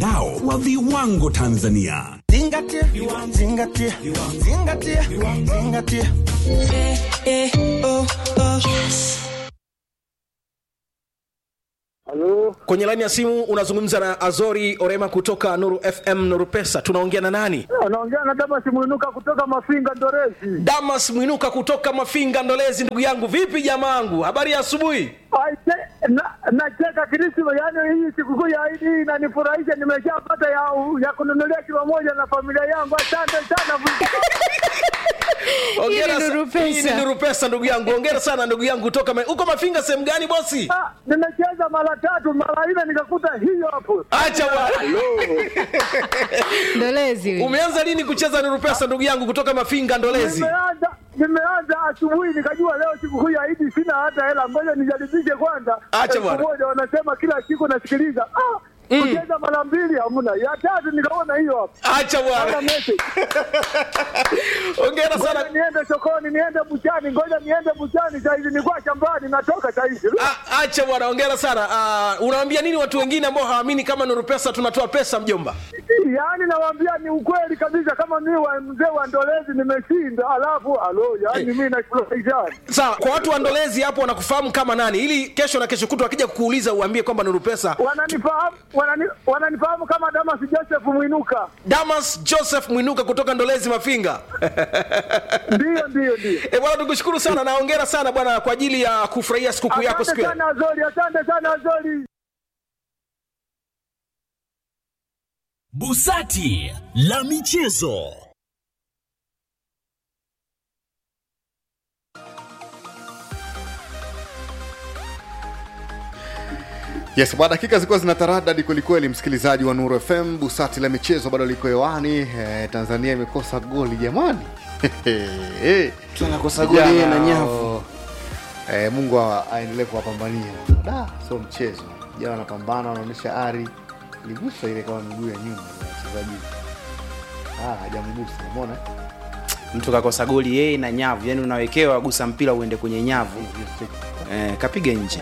mtandao wa viwango Tanzania. Zingatia, zingatia, zingatia, zingatia. Halo, Kwenye laini ya simu unazungumza na Azori Orema kutoka Nuru FM Nuru Pesa. Tunaongea na nani? anaongea na Damas Mwinuka kutoka Mafinga Ndorezi. Damas Mwinuka kutoka Mafinga Ndolezi. Ndugu yangu, vipi jamaangu, habari ya asubuhi? Aise, na- Nacheka Krisma, yaani hii sikukuu ya Idi hii inanifurahisha. Nimeshapata ya, ya kununulia kilo moja na familia yangu. Asante sana. Hongera Hii ni sa- Nuru Pesa. hii ni Nuru Pesa, ndugu yangu. Hongera sana ndugu yangu kutoka Ma- uko Mafinga sehemu gani bosi? Ah, Nimecheza mara tatu mara nne nikakuta hiyo hapo. Acha bwana. Ndolezi huyu. Umeanza lini kucheza Nuru Pesa ndugu yangu kutoka Mafinga Ndolezi? Nimeanza nimeanza asubuhi nikajua leo sikukuu ya Idi sina hata hela, ngoja nijaribishe kwanza. Acha Elfu bwana. moja wanasema kila siku nasikiliza. Ah, kucheza mara mbili hamna, ya tatu nikaona hiyo hapo. Acha Kama bwana. message. Hongera Ngoja sana. niende sokoni, niende buchani, ngoja niende buchani saizi, nilikuwa shambani, natoka saizi. Ah, Acha bwana, hongera sana. Ah, unawaambia nini watu wengine ambao hawaamini kama Nuru Pesa tunatoa pesa mjomba? Yaani nawaambia ni ukweli kabisa, kama mi wa mzee wa Ndolezi nimeshinda, alafu alo, yaani mi nafurahisha. Sawa, kwa watu wa Ndolezi hapo wanakufahamu kama nani, ili kesho na kesho kutwa wakija kukuuliza uambie kwamba Nuru Pesa. Wananifahamu wanani, wananifahamu kama Damas Joseph Mwinuka. Damas Joseph Mwinuka kutoka Ndolezi Mafinga. Ndio, ndio, ndio. E bwana, tukushukuru sana na hongera sana bwana kwa ajili ya kufurahia sikukuu yako siku Asante ya sana Azori, asante sana Azori. Busati la michezo. Yes, bwana, dakika zilikuwa zina taradadi kwelikweli, msikilizaji wa Nuru FM. Busati la michezo bado liko hewani. Eh, Tanzania imekosa goli jamani. tunakosa goli yeye na Vijana, nyavu Eh, Mungu awa- aendelee kuwapambania. Da, sio mchezo. Jana wanapambana, wanaonyesha ari. Liguswa ile kama miguu ya nyuma ya wachezaji. Ah, hajamgusa. Umeona? mtu kakosa goli yeye na nyavu yani unawekewa gusa mpira uende kwenye nyavu eh, kapiga nje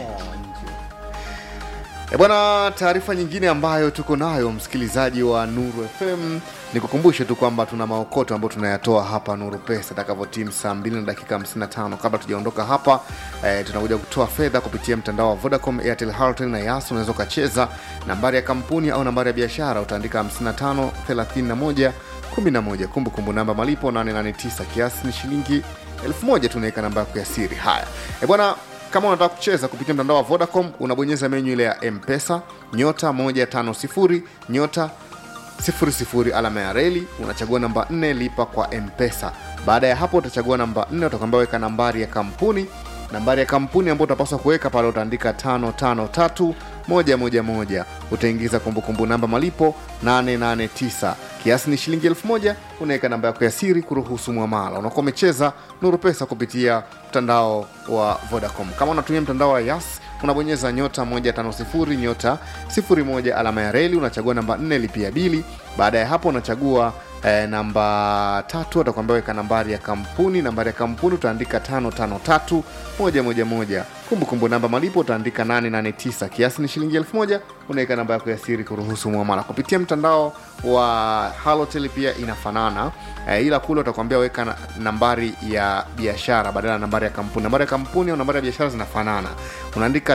E bwana, taarifa nyingine ambayo tuko nayo msikilizaji wa Nuru FM ni kukumbushe tu kwamba tuna maokoto ambayo tunayatoa hapa Nuru Pesa itakavyotimu saa 2 na dakika 55. Kabla tujaondoka hapa e, tunakuja kutoa fedha kupitia mtandao wa Vodacom, Airtel, Halotel na Yas. Unaweza ukacheza nambari ya kampuni au nambari ya biashara, utaandika 55 31 11. Kumbukumbu namba malipo 889, kiasi ni shilingi 1000. Tunaweka namba yako ya siri. Haya e bwana kama unataka kucheza kupitia mtandao wa vodacom unabonyeza menyu ile ya mpesa nyota 150 nyota 00 alama ya reli unachagua namba 4 lipa kwa mpesa baada ya hapo utachagua namba 4 utakwambia weka nambari ya kampuni nambari ya kampuni ambayo utapaswa kuweka pale utaandika 553 111 utaingiza kumbukumbu namba malipo 889 kiasi ni shilingi 1000 unaweka namba yako ya siri kuruhusu mwamala unakuwa umecheza nuru pesa kupitia mtandao wa vodacom kama unatumia mtandao wa yas unabonyeza nyota 150 nyota 01 alama ya reli unachagua namba 4 lipia bili baada ya hapo unachagua eh, namba tatu atakwambia weka nambari ya kampuni nambari ya kampuni utaandika 553 111 kumbukumbu namba malipo utaandika 889 kiasi ni shilingi 1000 unaweka namba yako ya siri kuruhusu mwamala kupitia mtandao wa halotel pia inafanana eh, ila kule utakwambia weka na, nambari ya biashara badala ya nambari ya kampuni nambari ya kampuni au nambari ya biashara zinafanana unaandika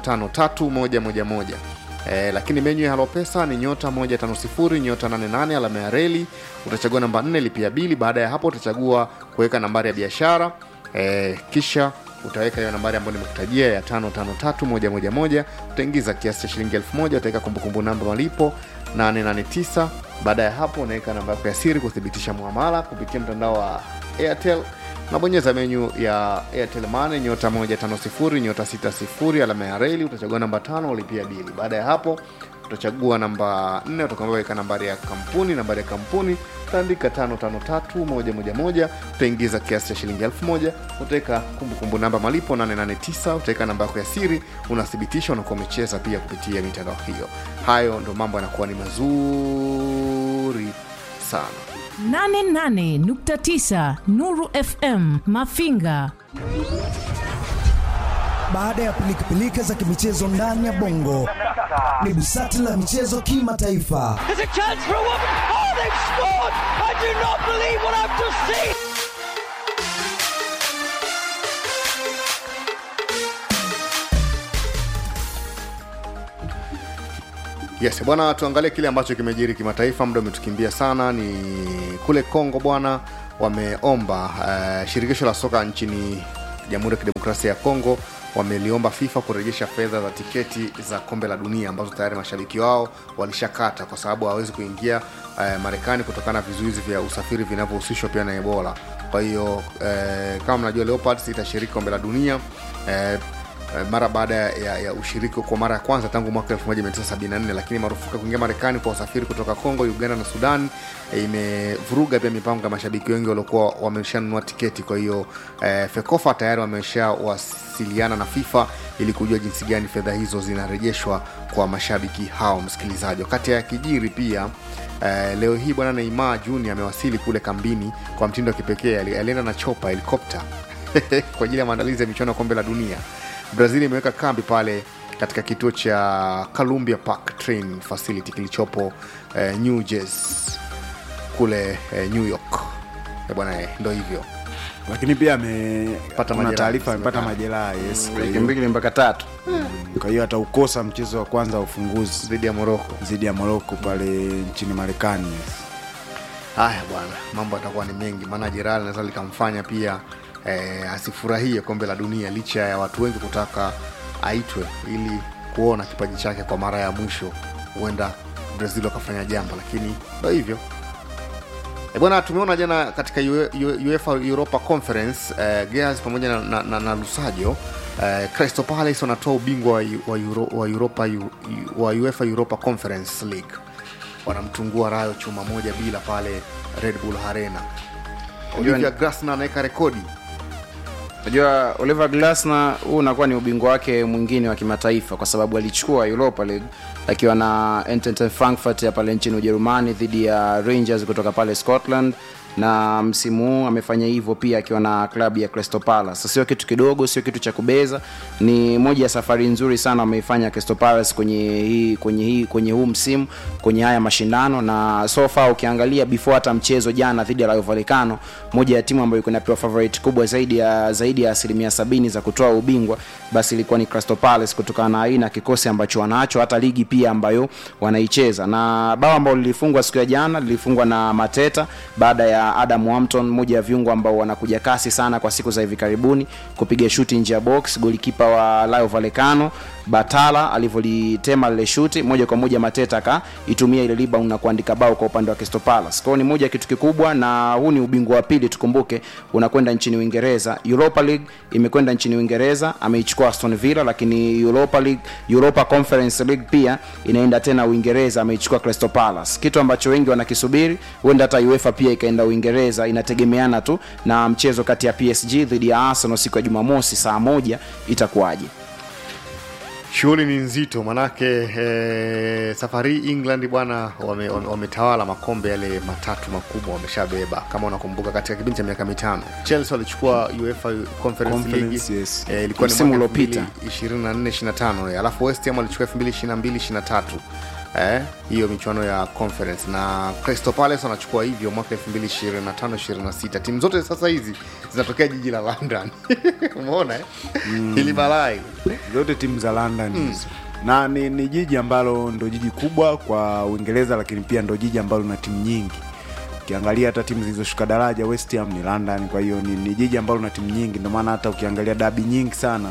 553111 Eh, lakini menyu ya Halo Pesa ni nyota 150 nyota 88 alama ya reli. Utachagua namba 4 lipia bili. Baada ya hapo utachagua kuweka nambari ya biashara eh, kisha utaweka hiyo nambari ambayo nimekutajia ya 553111 utaingiza kiasi cha shilingi 1000 utaweka kumbukumbu namba malipo 889 baada ya hapo unaweka namba yako ya siri kuthibitisha muamala kupitia mtandao wa Airtel unabonyeza menyu ya Airtel Money nyota 150 nyota 60 alama ya reli utachagua namba tano ulipia bili baada ya hapo utachagua namba 4 utakwambia weka nambari ya kampuni nambari ya kampuni utaandika 553111 utaingiza kiasi cha shilingi 1000 utaweka kumbukumbu namba malipo 889 utaweka namba yako ya siri unathibitisha unakuwa umecheza pia kupitia mitandao hiyo hayo ndo mambo yanakuwa ni mazuri sana 88.9 Nuru FM Mafinga. Baada ya pilikapilika za kimichezo ndani ya bongo, ni busati la michezo kimataifa. There's a chance for a woman. Oh, they've scored! I do not believe what I've just seen. Yes, bwana, tuangalie kile ambacho kimejiri kimataifa. Muda umetukimbia sana. Ni kule Kongo bwana, wameomba uh, shirikisho la soka nchini Jamhuri ya Kidemokrasia ya Kongo wameliomba FIFA kurejesha fedha za tiketi za kombe la dunia ambazo tayari mashabiki wao walishakata kwa sababu hawawezi kuingia uh, Marekani kutokana na vizuizi vya usafiri vinavyohusishwa pia na Ebola. Kwa hiyo uh, kama mnajua Leopards itashiriki kombe la dunia uh, Eh, mara baada ya, ya ushiriki kwa mara ya kwanza tangu mwaka 1974 lakini marufuku ya kuingia marekani kwa usafiri kutoka congo uganda na sudan eh, imevuruga pia mipango ya mashabiki wengi waliokuwa wameshanunua tiketi kwa hiyo eh, fekofa tayari wameshawasiliana na fifa ili kujua jinsi gani fedha hizo zinarejeshwa kwa mashabiki hao msikilizaji wakati ya kijiri pia Uh, leo hii bwana neymar junior amewasili kule kambini kwa mtindo wa kipekee Ali- alienda na chopa helikopta kwa ajili ya maandalizi ya michuano ya kombe la dunia brazil imeweka kambi pale katika kituo cha columbia park train facility kilichopo eh, new jersey kule eh, new york Eh, bwana eh, ndo hivyo lakini pia amepata majeraha, taarifa amepata inasemekana. majeraha yes kwa wiki hiyo- mbili mpaka tatu kwa hiyo ataukosa mchezo wa kwanza wa ufunguzi dhidi ya moroko dhidi ya moroko pale nchini marekani yes. haya bwana mambo atakuwa ni mengi maana jeraha linaweza likamfanya pia eh, asifurahie kombe la dunia licha ya watu wengi kutaka aitwe ili kuona kipaji chake kwa mara ya mwisho huenda brazil wakafanya jambo lakini ndo hivyo E bwana tumeona jana katika UE- UE- UEFA Europa Conference eh, Gears pamoja na, na, na, na Lusajo eh, Crystal Palace wanatoa ubingwa wa, wa, Euro, wa, Europa, wa UEFA Europa Conference League wanamtungua Rayo chuma moja bila pale Red Bull Arena. Olivia Grasner anaweka rekodi unajua oliver glasner huu unakuwa ni ubingwa wake mwingine wa kimataifa kwa sababu alichukua europa league akiwa na Eintracht frankfurt ya pale nchini ujerumani dhidi ya rangers kutoka pale scotland na msimu huu amefanya hivyo pia akiwa na klabu ya Crystal Palace. Sio kitu kidogo, sio kitu cha kubeza, ni moja ya safari nzuri sana wameifanya Crystal Palace kwenye hii kwenye hii kwenye huu msimu kwenye haya mashindano, na so far ukiangalia before hata mchezo jana dhidi ya Rayo Vallecano, moja ya timu ambayo iko inapewa favorite kubwa zaidi ya zaidi ya asilimia sabini za kutoa ubingwa, basi ilikuwa ni Crystal Palace kutokana na aina ya kikosi ambacho wanacho, hata ligi pia ambayo wanaicheza, na bao ambalo lilifungwa siku ya jana lilifungwa na Mateta baada ya Adam Hampton, mmoja ya viungo ambao wanakuja kasi sana kwa siku za hivi karibuni, kupiga shuti nje ya box. Golikipa wa Rayo Vallecano Batala alivyolitema lile shuti moja kwa moja, Mateta akaitumia ile rebound na kuandika bao kwa upande wa Crystal Palace. Kwa hiyo ni moja ya kitu kikubwa, na huu ni ubingwa wa pili, tukumbuke, unakwenda nchini Uingereza. Europa League imekwenda nchini Uingereza, ameichukua Aston Villa, lakini Europa League, Europa Conference League pia inaenda tena Uingereza, ameichukua Crystal Palace, kitu ambacho wengi wanakisubiri. Huenda hata UEFA pia ikaenda Uingereza, inategemeana tu na mchezo kati ya PSG dhidi ya Arsenal siku ya Jumamosi saa moja itakuwaje. shughuli ni nzito manake eh, safari hii england bwana wametawala wame, wametawala makombe yale matatu makubwa wameshabeba kama unakumbuka katika kipindi cha miaka mitano chelsea walichukua uefa conference, Conference, league yes. eh, ilikuwa ni Msimu mwaka uliopita. 24 25 eh, alafu west ham walichukua 2022 23 eh, hiyo michuano ya conference na crystal palace wanachukua hivyo mwaka 2025 26 timu zote sasa hizi zinatokea jiji la london umeona eh? mm. ili balaa hili. zote timu za london hizo na ni, ni jiji ambalo ndo jiji kubwa kwa uingereza lakini pia ndo jiji ambalo lina timu nyingi ukiangalia hata timu zilizoshuka daraja west ham ni london kwa hiyo ni, ni jiji ambalo lina timu nyingi ndio maana hata ukiangalia dabi nyingi sana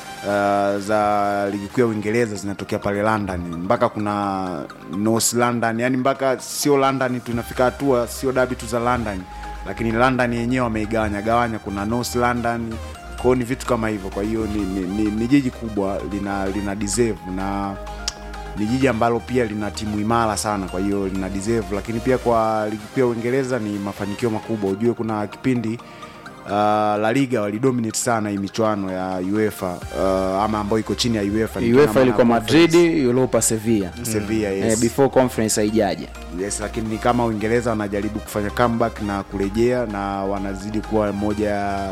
uh, za ligi kuu ya uingereza zinatokea pale london mpaka kuna north london yani mpaka sio london tu inafika hatua sio dabi tu za london lakini london yenyewe wameigawanya gawanya kuna north london kwao ni vitu kama hivyo kwa hiyo ni, ni, ni, ni jiji kubwa lina lina deserve na ni jiji ambalo pia lina timu imara sana kwa hiyo lina deserve lakini pia kwa ligi kuu ya uingereza ni mafanikio makubwa ujue kuna kipindi uh, la liga walidominate sana hii michuano ya uefa uh, ama ambayo iko chini ya uefa Nikiwa na UEFA maana ilikuwa conference. Madrid, Europa Sevilla. Sevilla, yes. Eh, before conference haijaja. yes lakini ni kama uingereza wanajaribu kufanya comeback na kurejea na wanazidi kuwa moja ya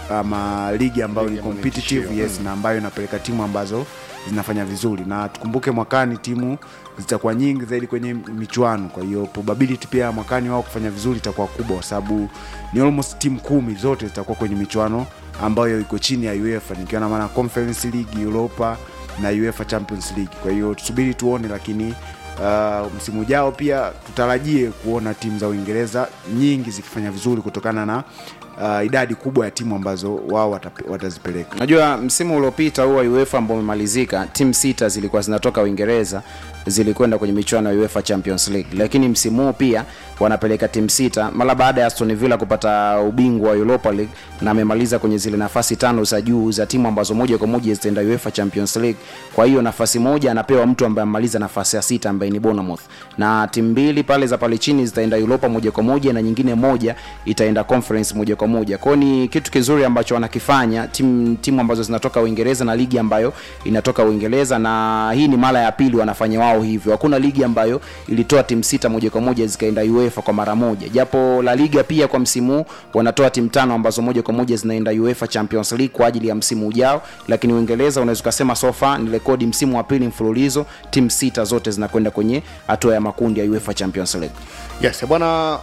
ama ligi ambayo ni Ligi ambayo ni competitive tishio, yes na ambayo inapeleka timu ambazo zinafanya vizuri na tukumbuke mwakani timu zitakuwa nyingi zaidi kwenye michuano kwa hiyo probability pia ya mwakani wao kufanya vizuri itakuwa kubwa kwa sababu ni almost timu kumi zote zitakuwa kwenye michuano ambayo iko chini ya uefa nikiwa na maana conference league europa na uefa champions league kwa hiyo tusubiri tuone lakini uh, msimu ujao pia tutarajie kuona timu za uingereza nyingi zikifanya vizuri kutokana na uh, idadi kubwa ya timu ambazo wao watape- watazipeleka unajua msimu uliopita huu wa uefa ambao umemalizika timu sita zilikuwa zinatoka uingereza zilikwenda kwenye michuano ya uefa champions league lakini msimu huu pia wanapeleka timu sita mara baada ya aston villa kupata ubingwa wa europa league na amemaliza kwenye zile nafasi tano za juu za timu ambazo moja kwa moja zitaenda uefa champions league kwa hiyo nafasi moja anapewa mtu ambaye amemaliza nafasi ya sita ambaye ni bournemouth na timu mbili pale za pale chini zitaenda europa moja kwa moja na nyingine moja itaenda conference moja kwa moja kwao ni kitu kizuri ambacho wanakifanya timu, timu ambazo zinatoka uingereza na ligi ambayo inatoka uingereza na hii ni mara ya pili wanafanya wao hivyo hakuna ligi ambayo ilitoa timu sita moja kwa moja zikaenda uefa kwa mara moja japo la liga pia kwa msimu huu wanatoa timu tano ambazo moja kwa moja zinaenda uefa champions league kwa ajili ya msimu ujao lakini uingereza unaweza ukasema sofa ni rekodi msimu wa pili mfululizo timu sita zote zinakwenda kwenye hatua ya makundi ya uefa champions league yes bwana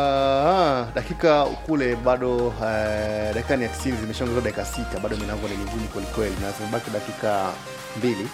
uh, dakika kule bado uh, dakika ni ya 90 zimeshaongezwa dakika sita bado milango ni migumu kwelikweli na zimebaki dakika mbili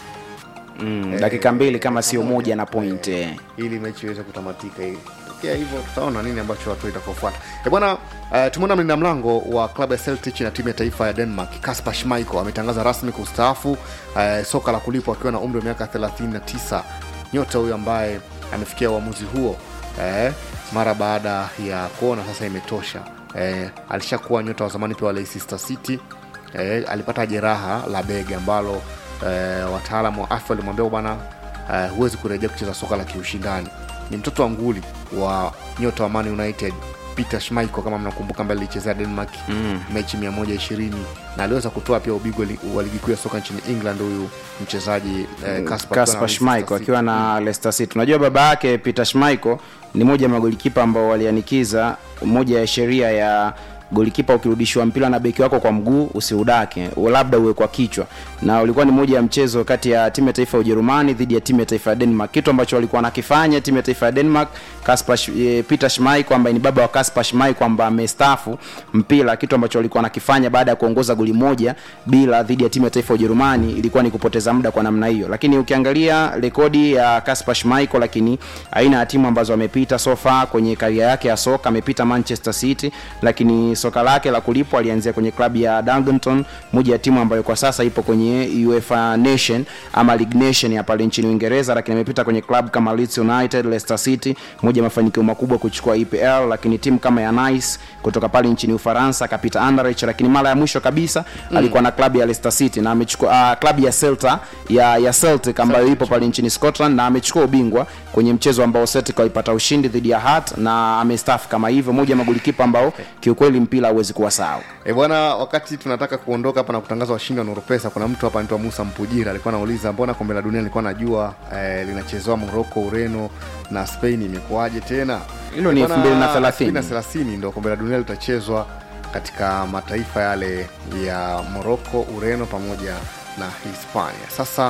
mm, dakika mbili kama sio moja na point eh. ili mechi iweze kutamatika hii tokea hivyo tutaona nini ambacho watu itakaofuata e bwana uh, tumeona mlinda mlango wa klabu ya celtic na timu ya taifa ya denmark kasper schmeichel ametangaza rasmi kustaafu uh, soka la kulipwa akiwa na umri wa miaka 39 nyota huyo ambaye amefikia uamuzi huo eh, mara baada ya kuona sasa imetosha eh, alishakuwa nyota wa zamani pia wa leicester city eh, alipata jeraha la bega ambalo eh, wataalamu wa afya walimwambia bwana eh, huwezi kurejea kucheza soka la kiushindani ni mtoto wa nguli wa nyota wa man united peter schmeichel kama mnakumbuka ambaye alichezea denmark mm. mechi 120 na aliweza kutoa pia ubingwa li- wa ligi kuu ya soka nchini england huyu mchezaji eh, Kasper akiwa na Kasper Leicester Schmeichel City. akiwa na Leicester City. Unajua baba yake Peter Schmeichel ni moja ya magolikipa ambao walianikiza moja ya sheria ya golikipa ukirudishiwa mpira na beki wako kwa mguu usiudake labda uwe kwa kichwa na ulikuwa ni moja ya mchezo kati ya timu ya taifa ya ujerumani dhidi ya timu ya taifa ya denmark kitu ambacho walikuwa wanakifanya timu ya taifa ya denmark Kasper, Sch- eh, peter schmeichel ambaye ni baba wa Kasper Schmeichel ambaye amestaafu mpira kitu ambacho walikuwa wanakifanya baada ya kuongoza goli moja bila dhidi ya timu ya taifa ya ujerumani ilikuwa ni kupoteza muda kwa namna hiyo lakini ukiangalia rekodi ya Kasper Schmeichel lakini aina ya timu ambazo amepita sofa kwenye karia yake ya soka amepita manchester city lakini soka lake la kulipwa alianzia kwenye klabu ya Darlington moja ya timu ambayo kwa sasa ipo kwenye UEFA Nation ama League Nation ya pale nchini Uingereza lakini amepita kwenye klabu kama Leeds United, Leicester City moja ya mafanikio makubwa kuchukua EPL lakini timu kama ya Nice kutoka pale nchini Ufaransa akapita Anderlecht lakini mara ya mwisho kabisa mm. alikuwa na klabu ya Leicester City na amechukua uh, klabu ya Celta ya ya Celtic ambayo ipo pale nchini Scotland na amechukua ubingwa kwenye mchezo ambao Celtic walipata ushindi dhidi ya Hearts na amestaafu kama hivyo moja ya magolikipa ambao kiukweli mpira hauwezi kuwa sawa E bwana, wakati tunataka kuondoka hapa na kutangaza washindi wa Nurupesa, kuna mtu hapa anaitwa Musa Mpujira alikuwa anauliza mbona kombe la dunia nilikuwa najua eh, linachezewa Morocco, Ureno na Spain, imekuwaje tena? Hilo ni E bwana, 2030. 2030 ndio kombe la dunia litachezwa katika mataifa yale ya Morocco, Ureno pamoja na Hispania. Sasa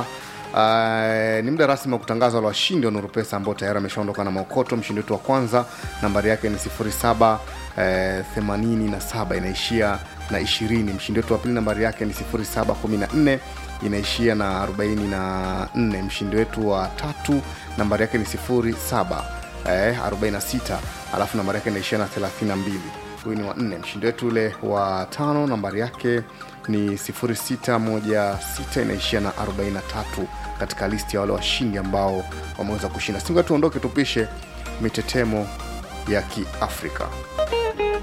Uh, ni muda rasmi wa kutangaza wale washindi wa Nurupesa ambao tayari ameshaondoka na maokoto. Mshindi wetu wa kwanza nambari yake ni 07 eh, 87 inaishia na 20. Mshindi wetu wa pili nambari yake ni 0714 inaishia na 44. Mshindi wetu wa tatu nambari yake ni 07 eh, 46 alafu nambari yake inaishia na 32 huyu ni wa nne mshindi wetu ule wa tano nambari yake ni 0616 inaishia na 43 katika listi ya wale washindi ambao wameweza kushinda singa tuondoke tupishe mitetemo ya kiafrika